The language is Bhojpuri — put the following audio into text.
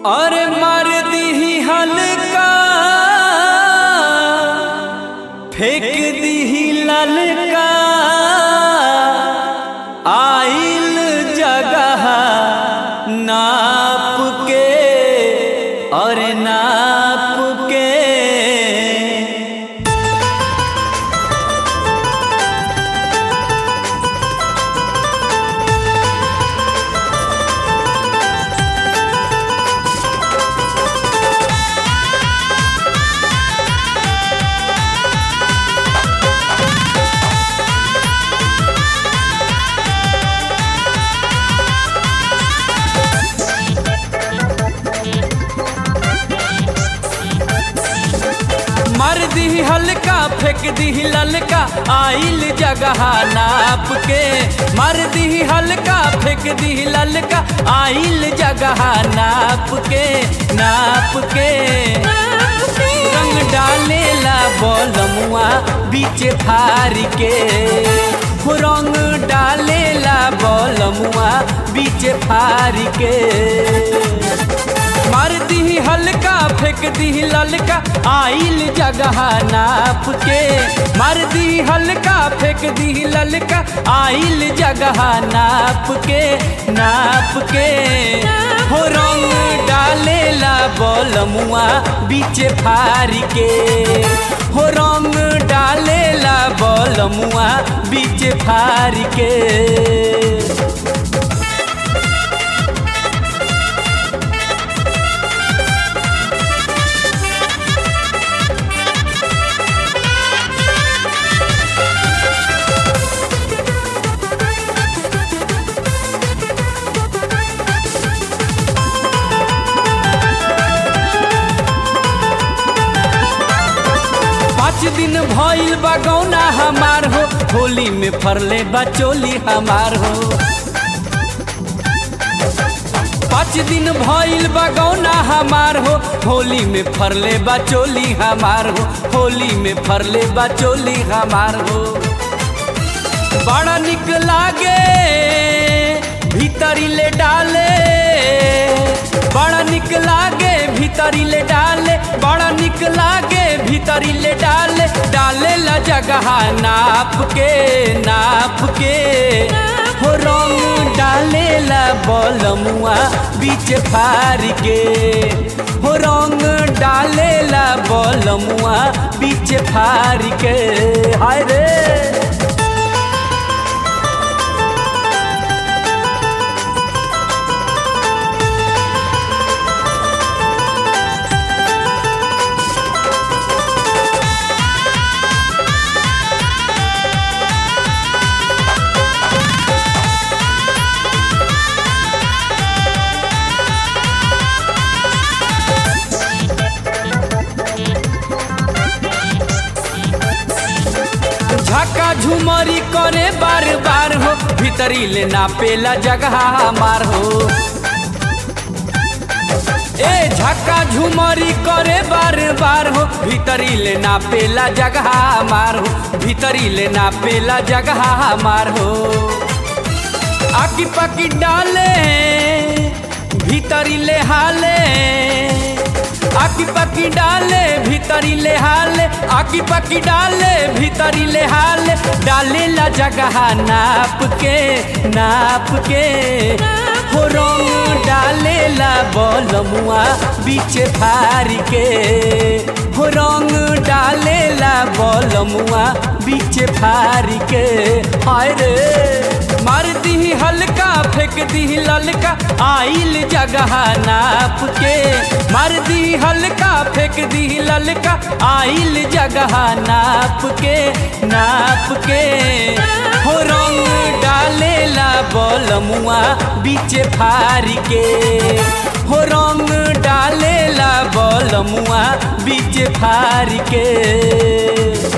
और मार दी हल्का फेंक दी ललका आइल जगह नाप के और नाप के मर दी हल्का फेंक दी ललका आइल जगह नाप के मर दी हल्का फेंक दी ललका आइल जगह नाप के नाप के रंग डालेला बलमुआ बीच फार के हो रंग डालेला बलमुआ बीच फार के मार दी हल्का फेंक दी ललका आइल जगह नाप के मार दी हल्का फेंक दी ललका आइल जगह नाप के नाप के हो रंग डालेला बलमुआ बीच फार के हो रंग डालेला बलमुआ बीच फार के पाँच दिन भइल बगौना हमार हो होली में फरले बचोली हमार हो पाँच दिन भइल बगौना हमार हो होली में फरले बचोली हमार हो होली में फरले बचोली हमार हो बड़ा निक लागे भीतरी ले डाले बड़ा निक लागे भीतरी ले डाले बड़ा निक लागे भीतरी ले डाले डाले ला जगह नाप के नाप के हो रंग डाले ला बलमुआ बीच फार के हो रंग डाले ला बलमुआ बीच फार के हाय रे झका झुमरी करे बार बार हो भीतरी ले नापेला जगह हमार हो ए झका झुमरी करे बार बार हो भीतरी ले नापेला जगह हमार हो भीतरी ले नापेला जगह हमार हो आकी पाकी डाले भीतरी ले हाले आकी पाकी डाले भीतरी ले हाले आकी पाकी डाले भीतरी ले हाले डाले ला जगह नाप के नाप के हो रंग डाले ला बलमुआ बीच फार के हो रंग डाले ला बलमुआ बीच फार के हाय रे मार दी हल्का फेंक दी ललका आइल जगह नाप के मार दी हल्का फेंक दी ललका आइल जगह नाप के नाप के हो रंग डाले ला बलमुआ बीच फार के हो रंग डाले ला बलमुआ बीच फार के